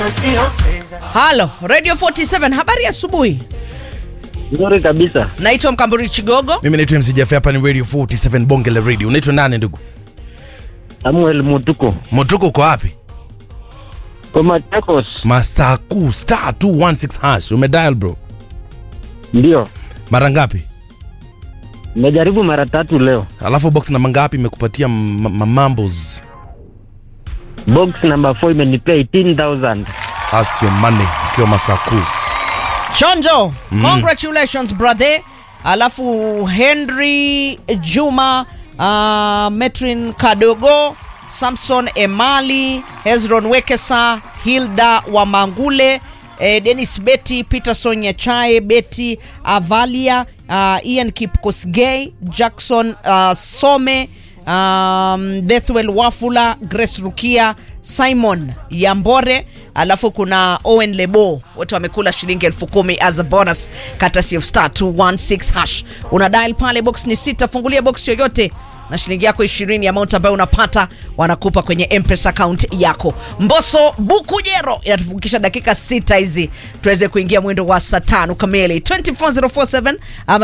Halo, Radio 47, habari asubuhi. Nzuri kabisa. Naitwa Mkamburi Chigogo. mimi naitwa MC Jaffe, hapa ni radio 47 bonge la radio unaitwa nani ndugu Samuel Mutuko. motuko uko wapi Kwa Machakos. masaku star 216 hash umedial bro Ndio. mara ngapi Nimejaribu mara tatu leo. alafu box namba ngapi imekupatia m- m- mambos Box number 4 imenipea 18000. That's your money ukiwa masaku Chonjo, congratulations brother. Alafu Henry Juma, uh, Metrin Kadogo, Samson Emali, Hezron Wekesa, Hilda Wamangule, eh, Dennis Betty, Peterson Nyachae, Betty Avalia, uh, Ian Kipkosgei, Jackson uh, Some, um, Bethwel Wafula, Grace Rukia, Simon Yambore, alafu kuna Owen Lebo, wote wamekula shilingi elfu kumi as a bonus courtesy of star 216 hash. Una dial pale, box ni sita, fungulia box yoyote na shilingi yako 20 amount ambayo unapata wanakupa kwenye mpesa account yako. Mboso Bukujero inatufikisha dakika sita hizi tuweze kuingia mwendo wa saa tano kamili 24047 ama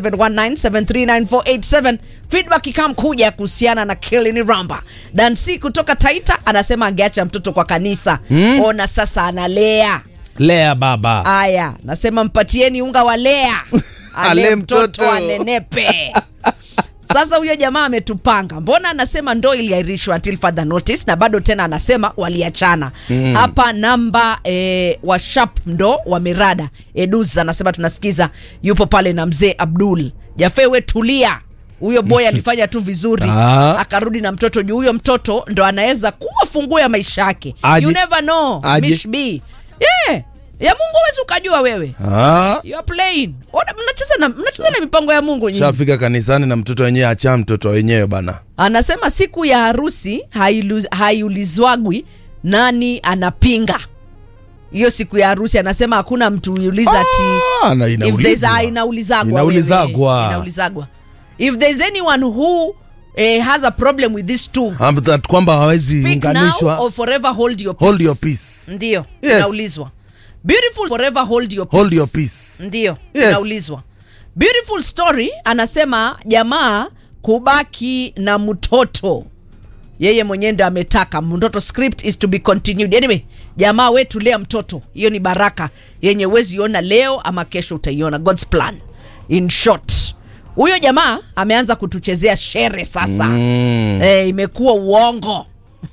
0719739487 feedback ikam kuja kuhusiana na Kilini Ramba. Dansi kutoka Taita anasema angeacha mtoto kwa kanisa mm. Ona sasa analea lea baba Aya, nasema mpatieni unga wa lea ale Ale mtoto mtoto. anenepe. Sasa huyo jamaa ametupanga, mbona anasema ndo iliahirishwa until further notice, na bado tena anasema waliachana hapa. Namba e, wa sharp ndo wa mirada Eduz anasema tunasikiza, yupo pale na mzee Abdul Jafewe, tulia huyo boy alifanya tu vizuri Ah. akarudi na mtoto juu huyo mtoto ndo anaweza kuwa funguo ya maisha yake Aje- you never know aje- Mish B. yeah. ya mungu huwezi ukajua wewe Ah, you are playing Ona, mnacheza na mnacheza na mipango ya mungu nyinyi shafika kanisani na mtoto wenyewe acha mtoto wenyewe bana anasema siku ya harusi hailu- haiulizwagwi nani anapinga hiyo siku ya harusi anasema hakuna mtu uliuliza ati Ah, na if there's inaulizwa. a, inaulizagwa Inaulizagwa. wewe. inaulizagwa if there's anyone who eh, has a problem with these two Ah, but that kwamba hawezi speak now unganishwa or forever hold your peace. hold your peace ndio Yes. inaulizwa beautiful forever hold your peace. hold your peace ndio Yes. inaulizwa beautiful story anasema jamaa kubaki na mtoto yeye mwenyewe ndo ametaka mtoto script is to be continued anyway jamaa wetu lea mtoto hiyo ni baraka yenye uwezi iona leo ama kesho utaiona god's plan in short huyo jamaa ameanza kutuchezea shere sasa mm. e, imekuwa uongo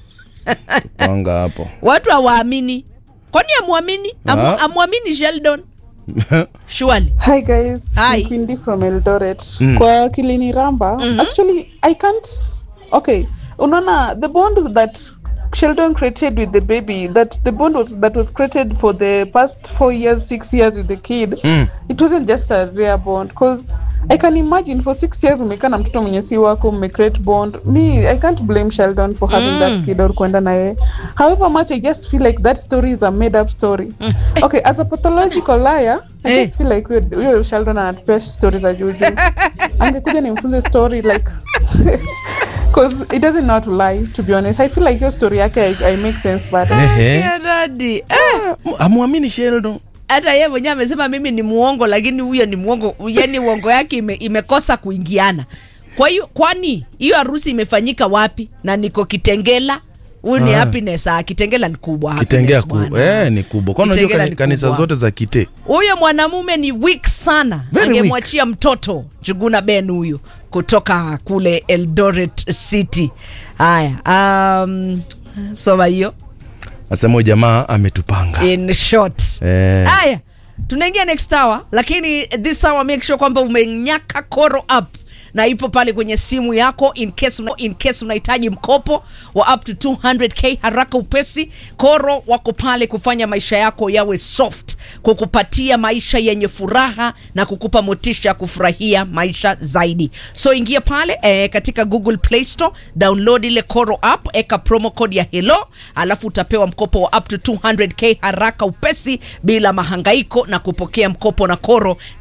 panga hapo watu hawaamini kwani amwamini Amu, Ah. amwamini sheldon surely Hi guys, Hi. I'm Quindi from Eldoret. Kwa Kilini Ramba, actually I can't okay. Unaona the bond that Sheldon created with the baby, that the bond was that was created for the past four years, six years with the kid. Mm. It wasn't just a rare bond because I can imagine for six years umekaa na mtoto mwenye si wako mme create bond. Me, I can't blame Sheldon for having that kid or kwenda naye. However much I just feel like that story is a made up story. Okay, as a pathological liar, I Eh. just feel like huyo huyo Sheldon anatupea story za juju. Angekuja nimfunze story like because it doesn't know how to lie to be honest. I feel like your story yake I, I make sense but Ehe. Ya dadi. Eh, amwamini Sheldon hata yeye mwenyewe amesema mimi ni muongo lakini huyo ni muongo yani uongo yake ime, imekosa kuingiana kwa hiyo kwani hiyo harusi imefanyika wapi na niko kitengela huyu ni Ah. happiness ah, kitengela ni kubwa kitengea happiness ku, bwana. eh, ni kubwa kwani unajua Kitengela kani- ni kanisa kubwa. zote za kite huyo mwanamume ni weak sana Very angemwachia mtoto juguna ben huyu kutoka kule eldoret city haya um, soma hiyo asema huyu jamaa ametupanga in short Eh. haya tunaingia next hour lakini this hour make sure kwamba umenyaka koro up na ipo pale kwenye simu yako in case, una, in case unahitaji mkopo wa up to 200k haraka upesi koro wako pale kufanya maisha yako yawe soft kukupatia maisha yenye furaha na kukupa motisha ya kufurahia maisha zaidi so ingia pale eh, katika google play store download ile koro app eka promo code ya hello alafu utapewa mkopo wa up to 200k haraka upesi bila mahangaiko na kupokea mkopo na koro